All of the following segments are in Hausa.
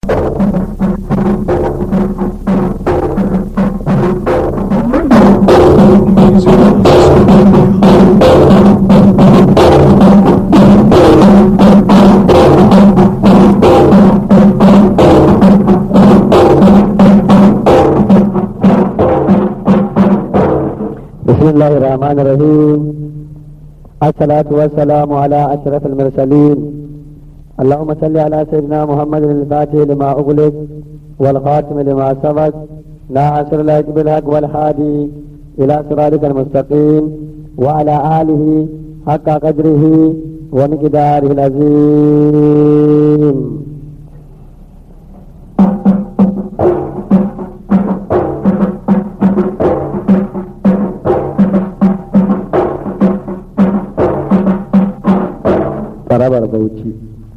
بسم الله الرحمن الرحيم الصلاة والسلام على أشرف المرسلين اللهم صل على سيدنا محمد الفاتح لما أغلق والخاتم لما سبق ناصر الحق بالحق والهادي إلى صراطك المستقيم وعلى آله حق قدره ومقداره العظيم Tarabar Bauchi.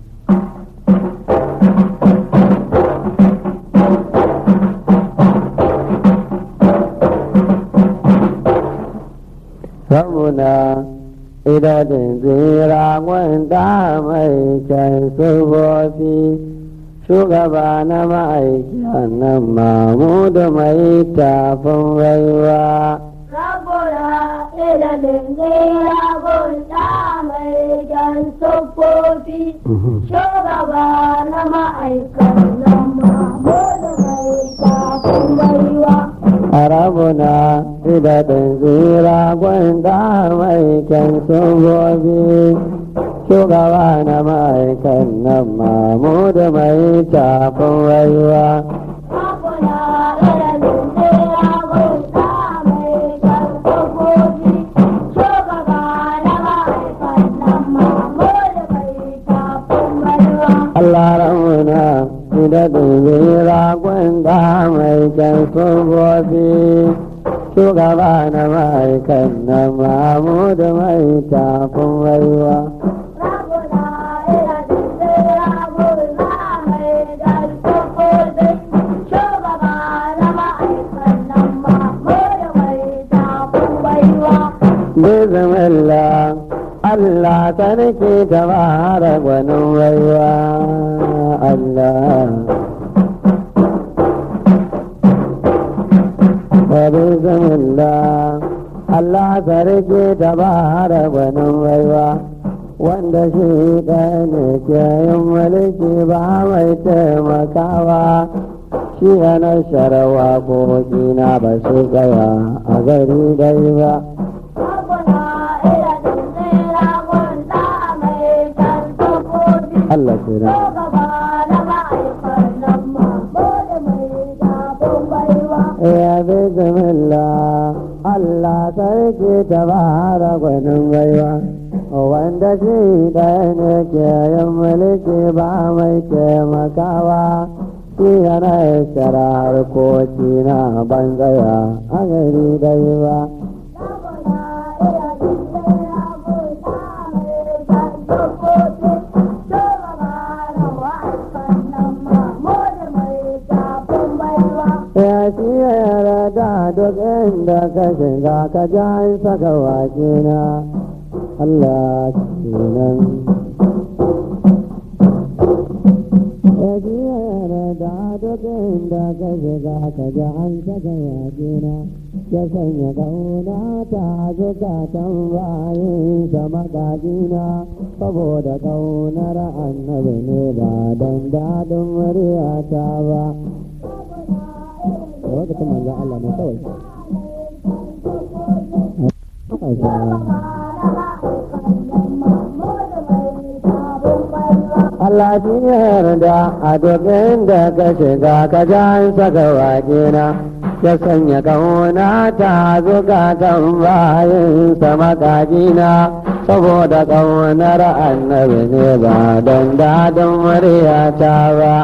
Ramuna idadin zira wanda mai kyan sufofi shugaba na ma'aikiyan nan mamudu mai tafin rayuwa. Rabura ilalin zira gunta mai jan sufofi shugaba na ma'aikan nan mamudu mai tafin baiwa. Arabuna idadin zira gwanda mai kyan sufofi shugaba na ma'aikan nan mamudu mai tafin rayuwa. Rabura ilalin zira gunta mai jan sufofi shugaba na ma'aikan nan mamudu mai tafin baiwa. Allah ramuna idadin zira gwanda mai kyan sufofi shugaba na ma'aikan nan mamudu mai tafin rayuwa. Rabuna ilalin zira gunta mai jan sufofi shugaba na ma'aikan nan mamudu mai tafin baiwa. Bismillah Allah sarki ta fara gwanin rayuwa Allah. Wa Bismillah Allah sarki ta fara gwanin rayuwa wanda shi ɗaya ne ke yin mulki ba mai taimakawa shi yana sharawa ko na ba su tsaya a gari dai ba. Allah kenan. Ya bismillah Allah sarki ta bara gwanin baiwa wanda shi ɗaya ne ke yin mulki ba mai taimakawa shi yana shara harkoki na banzaya a gari dai ba. Ya shi yara da duk inda ka shiga ka ja saka wake na Allah kenan. Ya shi yara da duk inda ka shiga ka ja saka wake na ya sanya kauna ta zukatan bayin sa magajina saboda kaunar annabi ne ba don daɗin muryata ba. lokacin manzan Allah ne kawai. Allah shi ne yarda a duk inda ka shiga ka jan saka wakena ya sanya kauna ta zukatan bayansa makajina saboda kaunar annabi ne ba don daɗin muryata ba.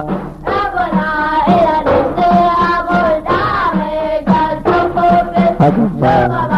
Haka ba.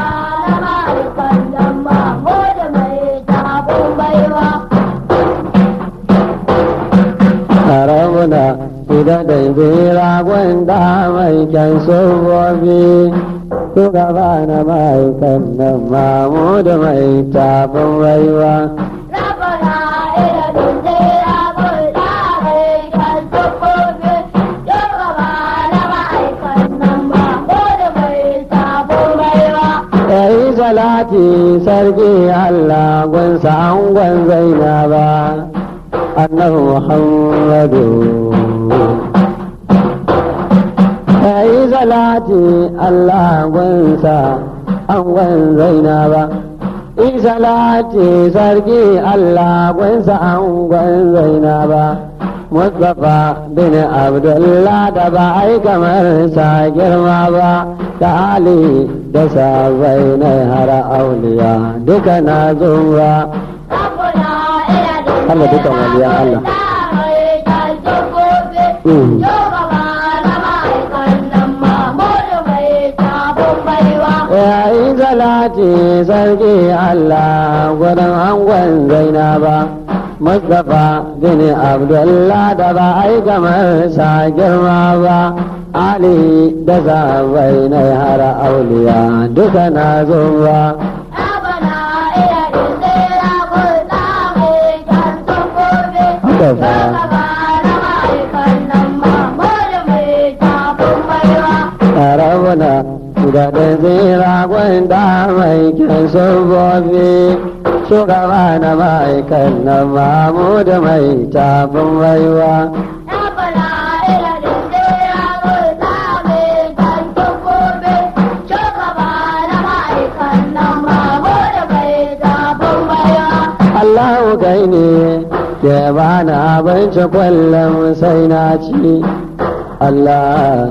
Arabuna idan da zira gwanda mai kyan sobobi shugaba na ma'aikan nan mamudu mai tafin rayuwa. Rabana ila dindira bulda mai kan salati sarki Allah gunsa angon zainaba annabi Muhammadu yayi salati Allah gunsa angon zainaba in salati sarki Allah gunsa angon zainaba Mustapha bin Abdullah da ba ai kamar sa girma ba da Ali da sabai na hara auliya duka na zuwa Allah dukan waliyan Allah. Mm. yayin salati sarki Allah gudun angon zainaba Mustapha bin Abdullah da ba ai kamar sa girma ba Ali da zabai na hara auliya duka na zuwa haka fa Rabuna da da zira gwanda mai kyan sufofi shugaba na ma'aikan na mamu da mai tafin baiwa. Allahu kai ne ke bani abinci kullum sai na ci Allah.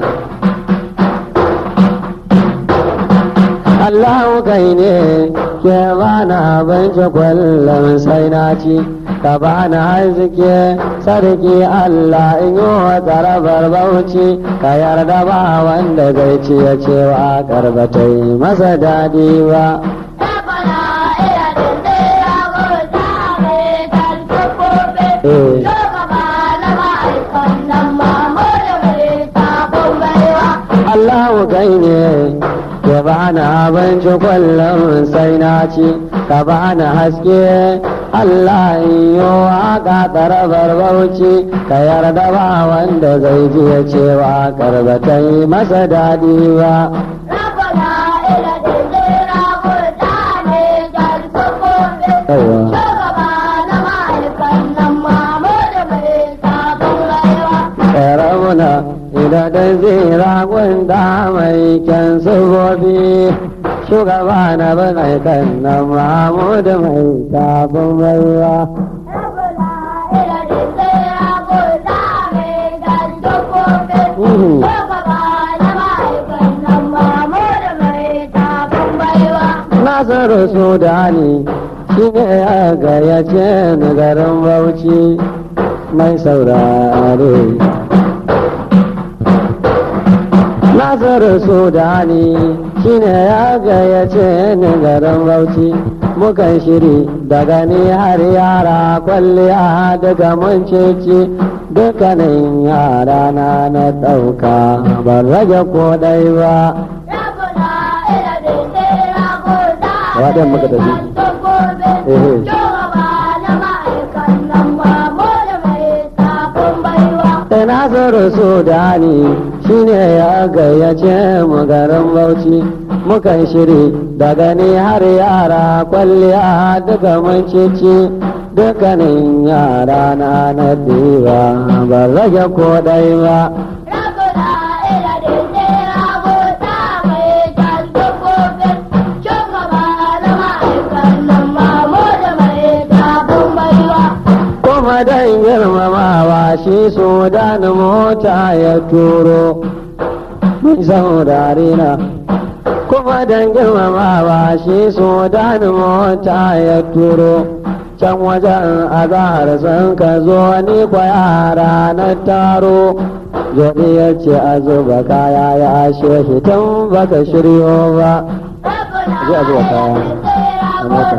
Allahu kai ne ke bani abinci kullum sai na ci ka bani arziki sarki Allah in yi wa tsarabar bauchi ka yarda ba wanda zai ci ya cewa karbatai masa daɗi ba. Eh. Allahu kai ne ya bani abinci kullum sai na ci ka bani haske Allah in yi waka tsarabar bauchi ka yarda ba wanda zai ji ya cewa karbatai masa daɗi ba. Yawwa. Rabuna idan da zira gwanda mai kyan sufofi shugaba na bane kan na Mahmudu mai tafin baiwa. Mhm. Nasiru Sudani shi ne ya gayyace ni garin Bauchi mai saurare. Nasiru Sudani shi ne ya gayyace ni garin Bauchi mukan shiri daga ni har yara kwalliya daga mun ceci dukkanin yara na na ɗauka ban rage ko ɗai ba. Waɗin muka tafi. Ehe. Sai Nasiru Sudani shi ne ya gayyace mu garin Bauchi mukan shiri daga ni har yara kwalliya duka mun cici dukkanin yara na na ɗiba ban rage ko ɗai ba. kuma dan girmamawa shi sudan mota ya turo mai saurare na kuma dan girmamawa shi sudan mota ya turo can wajen azahar sun ka zo ni kwa yara na taro Jodi ya ce a zuba kaya ya shehi tun baka shiryo ba. Ji a zuba kaya. a mota.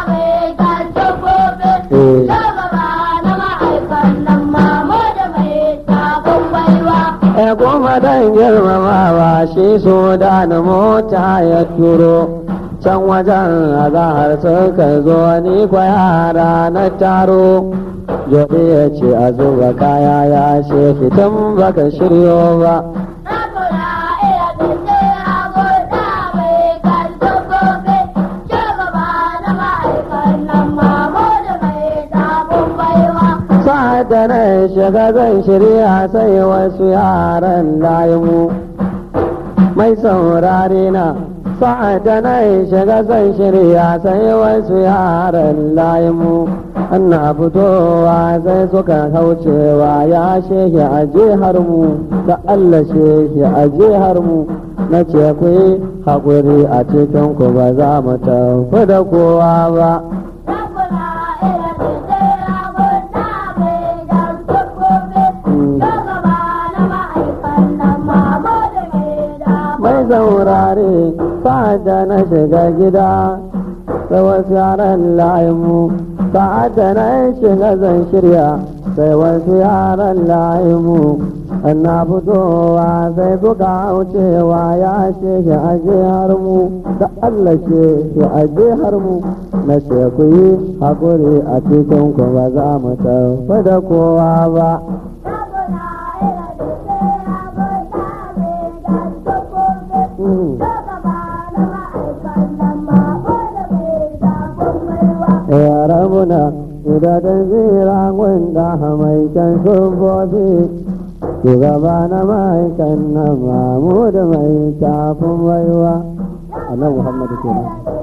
Eh. E kuma dan girmamawa shi so da na mota ya turo can wajen azahar suka zo ni kwa yara na taro Jodi ya ce a zuba kaya ya ce fitan baka shiryo ba. sa'ad da na shiga zan shirya sai wasu yaran layimu mai saurare na sa'ad da na shiga zan shirya sai wasu yaran layimu ana fitowa sai suka kaucewa ya shehi a jihar mu da Allah shehi a jihar mu na ce ku yi haƙuri a cikin ku ba za mu tafi da kowa ba mai zaurare sa'ada na shiga gida sai wasu yaran layimu sa'ada na shiga zan shirya sai wasu yaran layimu na fitowa sai suka wucewa ya ce shi a jihar mu da Allah ce shi a jihar mu na ce ku yi haƙuri a cikin ku ba za mu tafi da kowa ba ya rabuna idan zira wanda mai can shubobi shugaba na ma'aikan na mamu da mai tafin baiwa annabi muhammadu kenan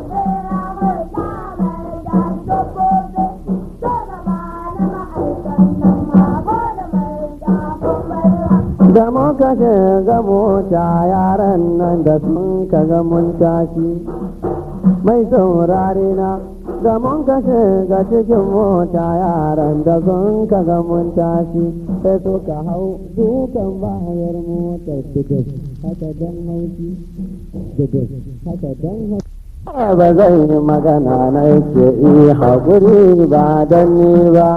da muka shiga mota yaran nan da sun kaga mun tashi mai saurare na da mun ka shiga cikin mota yaran da sun kaga mun tashi sai suka hau dukan bayar motar dudus haka dan haushi dudus haka dan haushi ba zai yi magana na yake iya haƙuri ba don ni ba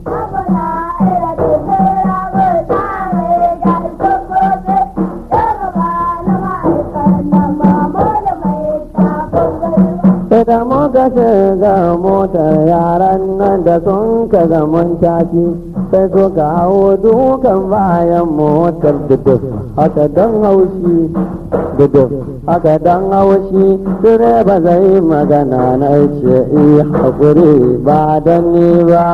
da muka shiga motar yaran nan da sun ka zaman tashi sai suka hau dukan bayan motar duduf haka don haushi duduf haka don haushi direba zai magana na ce iya haƙuri ba don ni ba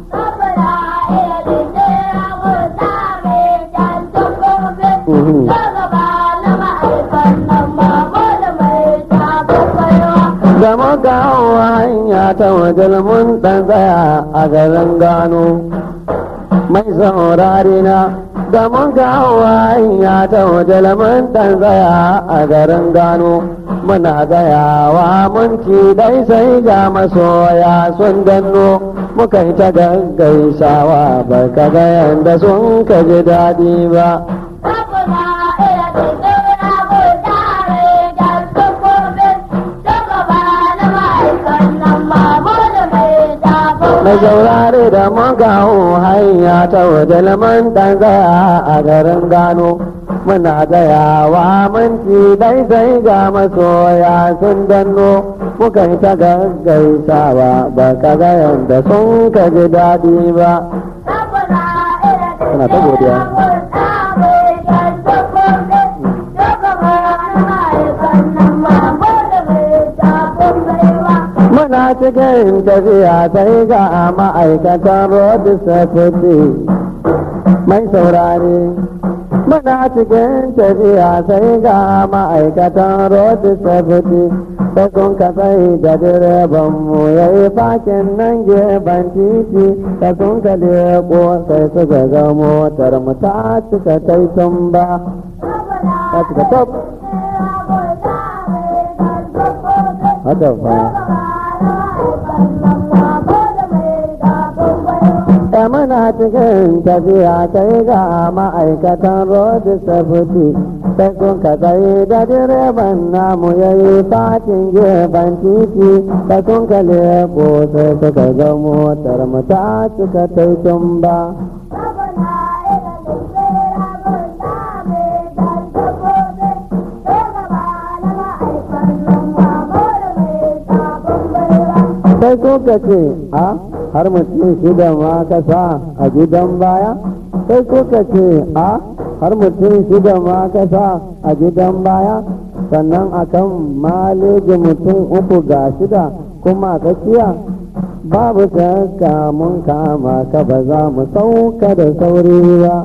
da muka hau hanya ta wajen mun ɗan tsaya a garin gano mai saurari na da muka hau hanya ta wajen mun ɗan tsaya a garin gano muna gayawa mun ci dai sai ga masoya sun danno muka yi ta gaggaisawa ba ka ga yanda sun ka ji daɗi ba mai saurare da magawo hanya ta wajen man dan tsaya a garin gano muna gayawa minti dai sai ga masoya sun danno muka yi ta gaggaisawa ba ka ga yanda sun ka ji daɗi ba suna ta godiya muna cikin tafiya sai ga ma'aikatan road safety mai saurare muna cikin tafiya sai ga ma'aikatan road safety sai sun ka sai da direban mu ya yi fakin nan gefen titi da sun ka leko sai suka ga motar mu ta cika taitun ba ta cika top haka fa da muna cikin tafiya sai ga ma'aikatan road safety sai sun ka tsaye da direban namu ya yi fatin gefen titi da sun ka leko sai suka ga motar mu ta cika taitun ba sai kuka ce a har mutum shida ma ka sa a gidan baya sai kuka ce a har mutum shida ma ka sa a gidan baya sannan akan maleji mutum uku ga shida kuma a tsakiya babu shakka mun kama ka ba za mu sauka da sauri ba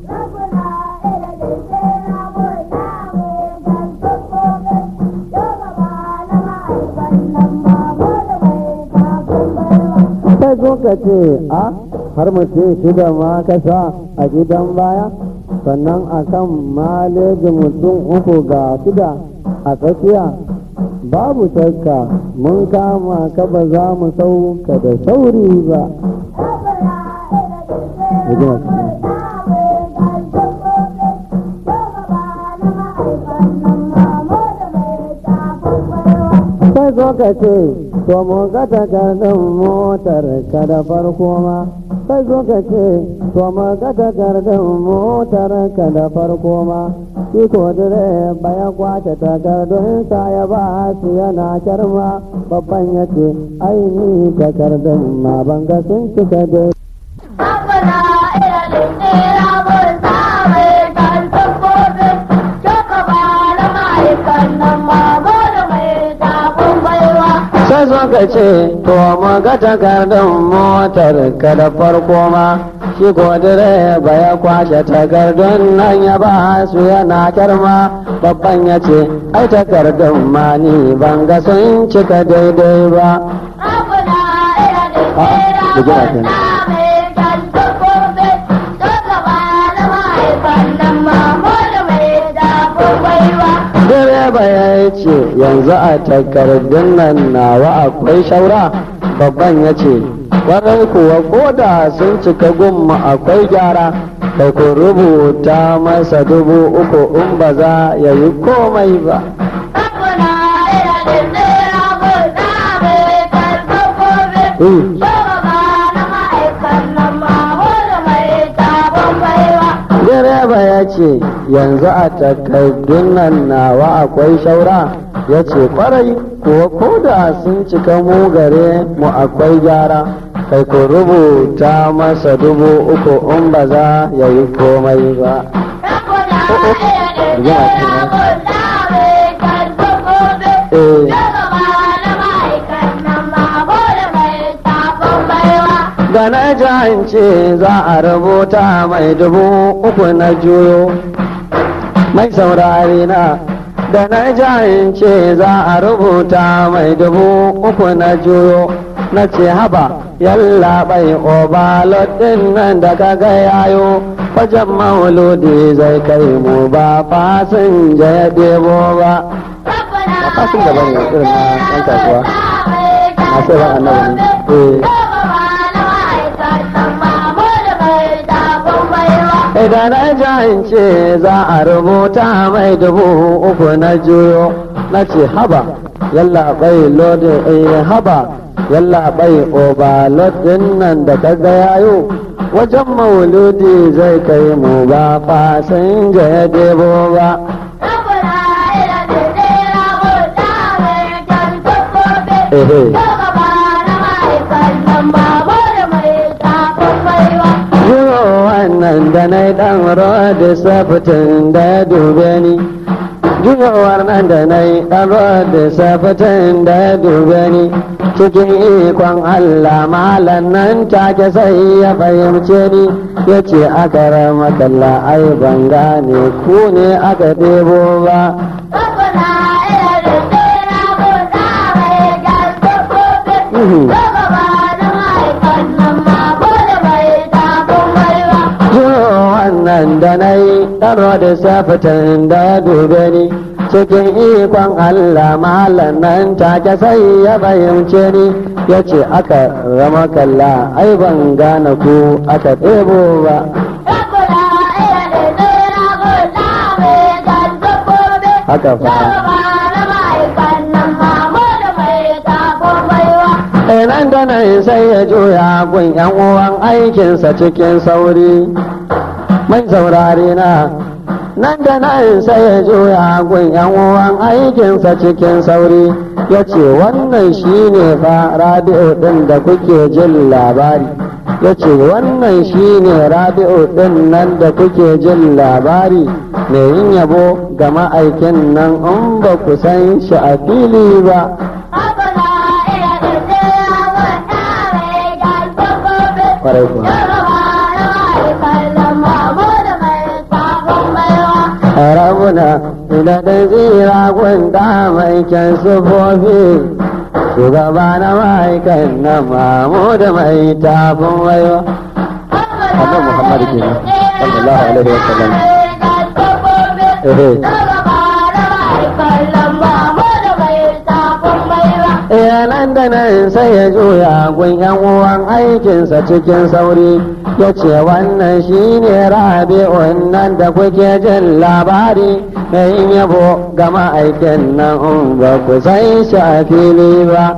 sai zo ka ce a har mutum shida ma ka sa a gidan baya sannan a kan malejin mutum uku ga shida a tsakiya babu shakka mun kama ka ba za mu sauka da sauri ba sai zo ka ce to mu ga takardun motar ka da farko ma sai zo ka ce to mu ga takardun motar ka da farko ma shi ko direba ya kwace takardun sa ya ba su yana kyarma babban ya ce aini takardun ma ban ga sun cika dai sai zo ka ce to mu ga takardun motar ka da farko ma shi ko direba ya kwashe takardun nan ya ba su yana kyarma babban ya ce ai takardun ma ni ban ga sun cika daidai ba direba ya ce yanzu a takardun nan nawa akwai shaura babban ya ce kwarai kuwa ko da sun cika gumma akwai gyara kai ku rubuta masa dubu uku in ba za ya yi komai ba direba ya ce yanzu a takardun nan nawa akwai shaura ya ce kwarai kuwa ko da sun cika mu gare mu akwai gyara kai ku rubuta masa dubu uku in ba za ya yi komai ba da na ce za a rubuta mai dubu uku na juyo mai saurari na da na ce za a rubuta mai dubu uku na juyo na ce haba yalla bai obalot din nan da kaga yayo wajen mauludi zai kai mu ba fasinja ya ɗebo ba ba fasinja ba ne irin na ɗan kasuwa masu yawan annabi ne Idan na ce za a rubuta mai dubu uku na juyo na ce haba yalla bai lodin eh haba yalla bai oba lodin nan da kaga yayo wajen mauludi zai kai mu ba fasinja ya debo ba Ehe. Yuro wannan da na yi ɗan rodi safitin da ya dube ni. Juyowar nan da na yi ɗan rodi safitin da ya dube ni. Cikin ikon Allah malan nan take sai ya fahimce ni ya ce aka rama kalla ai ban gane ku ne aka ɗebo ba. wannan da na yi ɗaro da safitan da ya dube ni cikin ikon Allah malam nan take sai ya fahimce ni ya ce aka rama kalla ai ban gane ku aka ɗebo ba haka fa nan da nan sai ya juya gun yan uwan aikinsa cikin sauri mai saurare na nan da nan sai ya juya gun yan uwan aikinsa cikin sauri ya ce wannan shine fa rabi'u ɗin da kuke jin labari ya ce wannan shine rabi'u ɗin nan da kuke jin labari mai yin yabo ga ma'aikin nan in ba ku san shi a fili ba kwarai kuwa rabuna ina da zira gwanda mai kyan sufofi shugaba na ma'aikan na mamu da mai tafin waiwa annabi muhammad ke sallallahu alaihi wa sallam nan da nan sai ya juya gun yan uwan aikinsa cikin sauri ya ce wannan shine rabi'un nan da kuke jin labari mai yabo ga ma'aikin nan in ba ku san shi a fili ba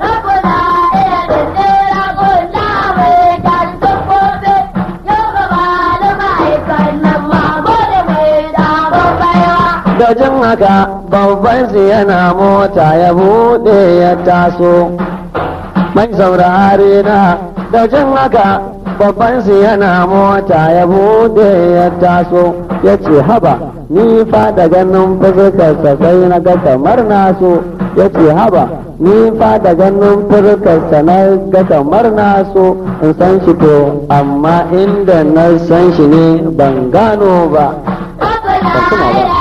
da jin haka babban su yana mota ya bude ya taso mai saurari na da jin haka babban su yana mota ya bude ya taso ya ce haba ni fa da ganin fuskarsa sai na ga kamar naso ya ce haba ni fa da ganin fuskarsa na ga kamar naso in san shi to amma inda na san shi ne ban gano ba ban tuna ba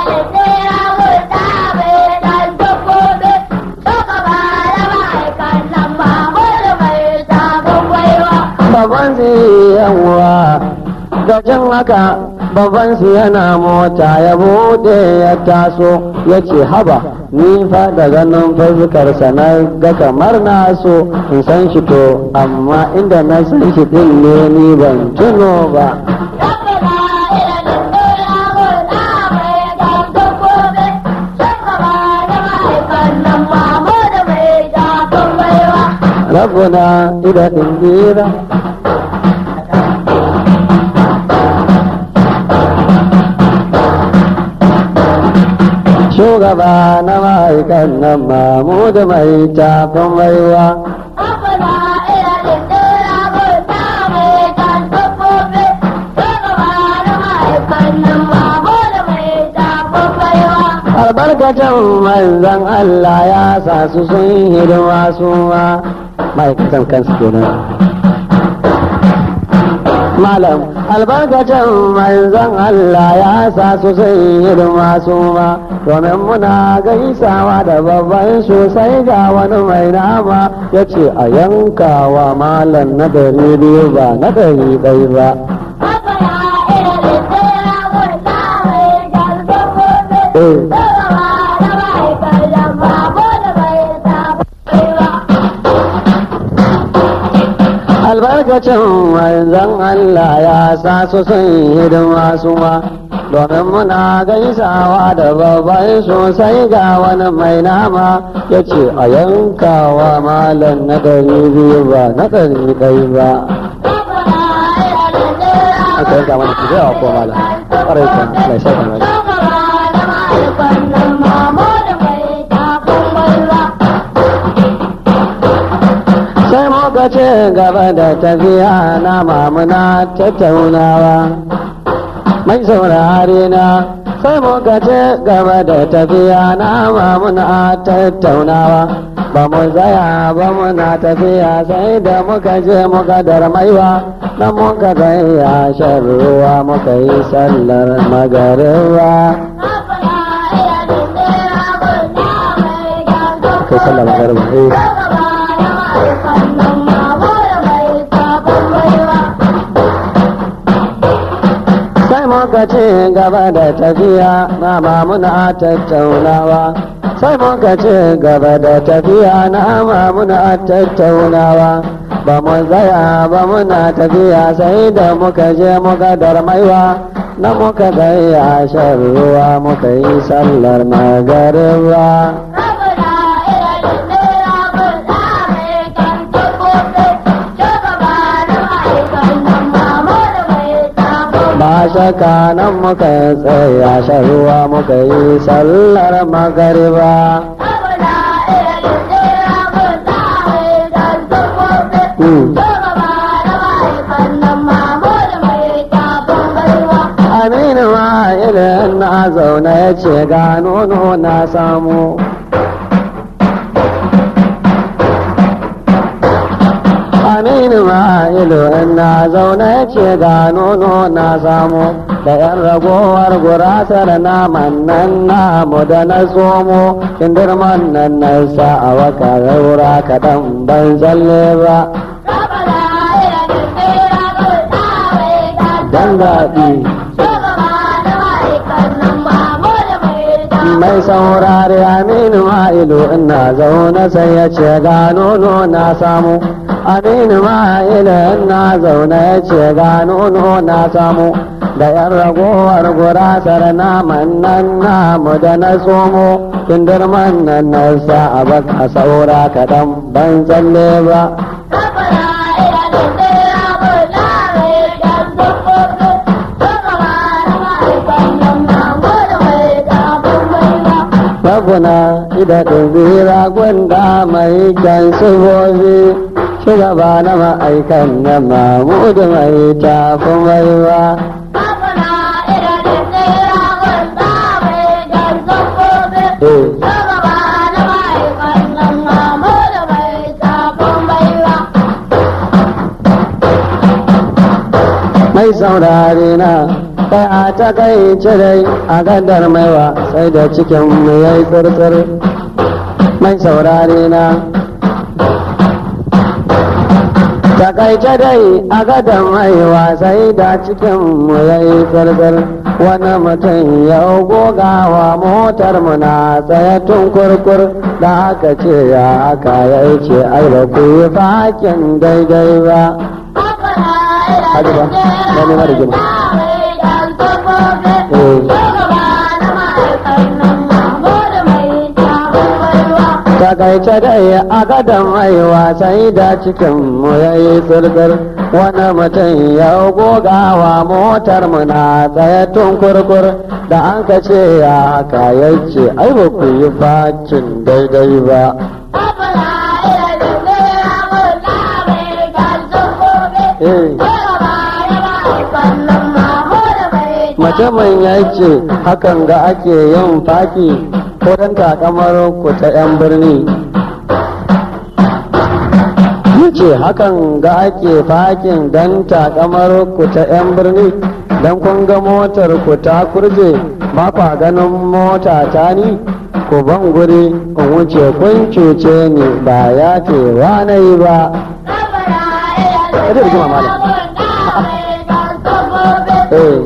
babban su yawa da jin haka babban su yana mota ya bude ya taso ya ce haba ni fa da ganin fuskarsa na ga kamar na so in san shi to amma inda na san shi din ne ni ban tuno ba rabuna ida indira shugaba na ma'aikan nan mamu da mai tafin baiwa albarkacin manzan Allah ya sa su sun hidima su ma ma'aikatan kansu kenan malam albarkacin manzan Allah ya sa su sun hidima su ma domin muna gaisawa da babban sosai ga wani mai nama ya ce a yankawa malam na dari biyu ba na dari ɗai ba Eh. albarkacin manzan Allah ya sa su sun hidima su ma domin muna gaisawa da babban sosai ga wani mai nama ya ce a yankawa malam na ɗari biyu ba na ɗari ɗai ba aka yanka mana ku zai ko malam ƙwarai kan mai sai kan sai muka ce gaba da tafiya na mamuna tattaunawa mai saurare na sai muka ce gaba da tafiya na mamuna tattaunawa ba mu tsaya ba muna tafiya sai da muka je muka darmaiwa na muka tsaya shan ruwa muka yi sallar magariba kai sallar magariba eh sai muka ce gaba da tafiya na muna tattaunawa sai muka ce gaba da tafiya na muna tattaunawa ba mu tsaya ba muna tafiya sai da muka je muka darmaiwa na muka tsaya shan ruwa muka yi sallar magariba ba shaka nan muka tsaya shan ruwa muka yi sallar magariba aminu ma irin na zaune ya ce ga nono na aminu ma'ilu ina zaune ce ga nono na samu da yan ragowar gurasar naman nan namu da na tsomo kindirman nan na sa a waka raura kaɗan ban tsalle ba dan daɗi mai saurari aminu ma'ilu ina zaune sai ya ce ga nono na samu aminu ma'ilu ina zaune ya ce ga nono na samu da yan ragowar gurasar naman nan namu da na tsomo kindirman nan na sa a baka saura kaɗan ban tsalle ba Rabuna ida ɗubira gwanda mai kyan sufofi shugaba na ma'aikan na mamudu mai tafi maiwa. Eh. mai saurare na kai a takaice dai a gadar maiwa sai da cikin mu yayi tsirtsir mai saurare na takaice dai a gadar maiwa sai da cikin mu yayi tsirtsir wani mutum ya gogawa motar mu na tsaye tun kurkur da aka ce ya aka ya ce ai ba ku yi fakin daidai ba Hadi ba, na nema da gima. Takaice dai a gadon haihuwa sai da cikin mu ya yi tsirtsir wani mutum ya gogawa motar mu na tsaye tun kurkur da an ka ce ya haka ya ce ai ba ku yi facin daidai ba. Eh. mutumin ya ce hakan ga ake yin faki ko don takamar ku ta 'yan birni ce hakan ga ake fakin don takamar ku ta 'yan birni don kun ga motar ku ta kurje ba kwa ganin mota ta ni ku ban guri in wuce kun cuce ni ba ya ce wa na yi ba Eh.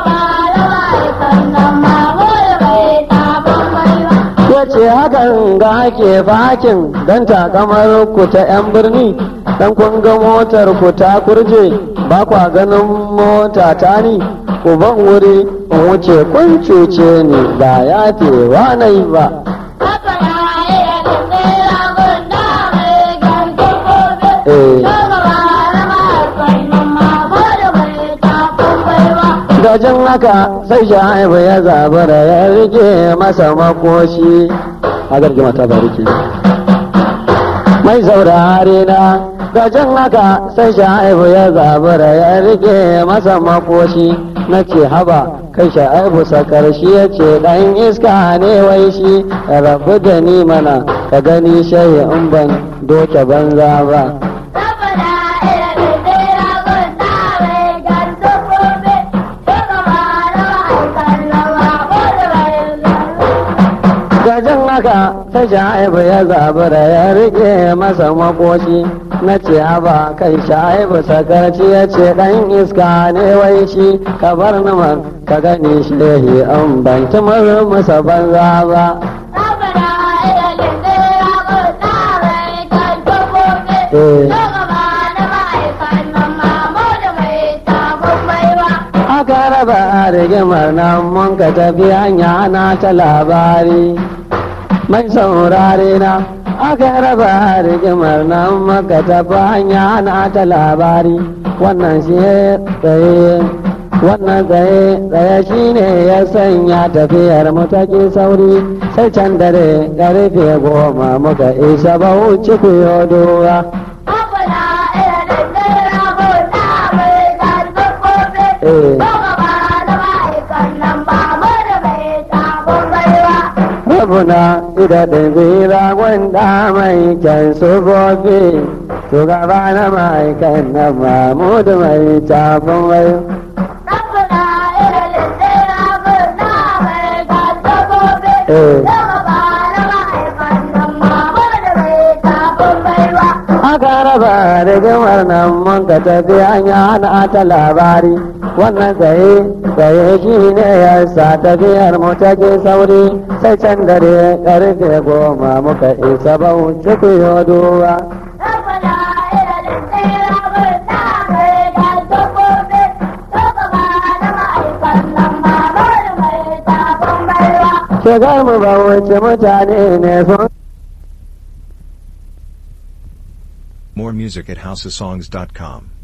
ya ce hakan ga ake fakin don takamar ku ta 'yan birni don kun ga motar ku ta kurje ba kwa ganin mota ta ni ku ban wuri in wuce kun cuce ni ba ya tewa na yi ba Eh. Gajin haka sai sha'ibu ya zabura ya rike masa makoshi a gargima ta bariki. Mai saurare na gajin haka sai sha'ibu ya zabura ya rike masa makoshi na ce haba kai sha'ibu sakar shi ya ce ɗan iska ne wai shi rabu da ni mana ka gani shayi in ban doke banza ba. gajin haka ta sha'ibu ya zabura ya rike masa makoshi na ce haba kai sha'ibu sakarci ya ce dan iska ne wai shi ka bar namar ka gani shehi an ban kimar masa banza ba aka raba rigimar nan mun ka tafi hanya na ta labari mai saurare na aka raba rigimar nan maka tafi hanya na ta labari wannan shi tsaye wannan tsaye tsaye shi ne ya sanya tafiyar mu take sauri sai can dare karfe goma muka isa bauchi kuyo dowa Eh. Rabuna ida da zira gwanda mai kyan sufofi shugaba na ma'aikan na mamudu mai tafin wayo Rabbana ilalin tsira murna mai gasa gobe. Eh. Shugaba na ma'aikan nan Muhammadu mai tafin baiwa. aka raba rigimar nan mun ka tafi hanya ana ta labari wannan tsaye tsaye shi ne ya sa tafiyar mu ta ke sauri sai can dare karfe goma muka isa bauchi ku yoduwa Rabbana ilalin tsira murna mai gasa gobe. Shugaba na ma'aikan nan Muhammadu mai tafin baiwa. shigar mu bauchi mutane ne sun More music at houseofsongs.com.